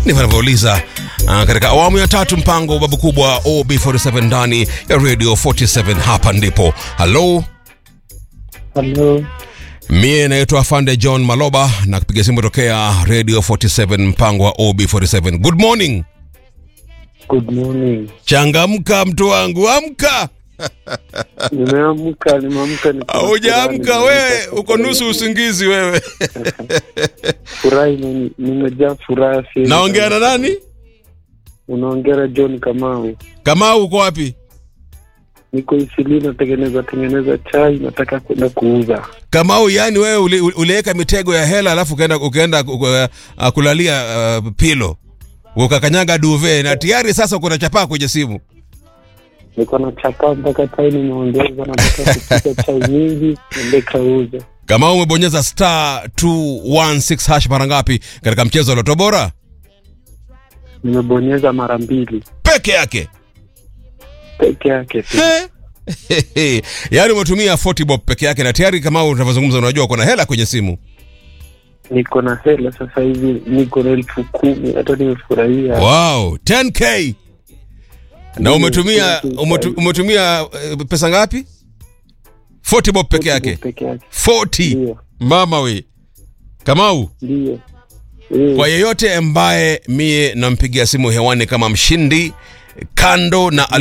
ndivyo anavyouliza uh, katika awamu ya tatu mpango wa babu kubwa OB47 ndani ya Radio 47. Hapa ndipo halo Halo, Mie naitwa Afande John Maloba na kupiga simu tokea Radio 47 mpango wa OB47. Good morning. good morning. Changamka mtu wangu, amka. Nimeamka, nimeamka. niko na Haujaamka furaha, wewe, nimeamka uko nusu usingizi wewe. Furahi, nime- nimejaa furaha. sasa. Naongea na nani? Unaongea na John Kamau. Kama uko wapi? Niko Isili, natengeneza tengeneza chai, nataka kwenda kuuza. Kamau, yani wewe uli- uli- uliweka mitego ya hela alafu ukaenda ukaenda uh, kulalia uh, pilo ukakanyaga duve na tayari sasa uko na chapaa kwenye simu. Niko na chapa mpaka chai nimeongeza, nataka kupika chai mingi, ende kauza. Kama umebonyeza star 216 hash mara ngapi katika mchezo wa Loto Bora Nimebonyeza mara mbili peke yake? peke yake tu. He. yaani umetumia 40 bob peke yake na tayari kama unavyozungumza unajua kuna hela kwenye simu Niko na hela sasa hivi, niko na elfu kumi. Hata nimefurahia. wow 10k na umetumia umetu, umetumia eh, pesa ngapi 40 bob peke yake Peke yake, 40 ndio mama we kamau ndio. Eh. kwa yeyote ambaye mie nampigia simu hewani kama mshindi kando na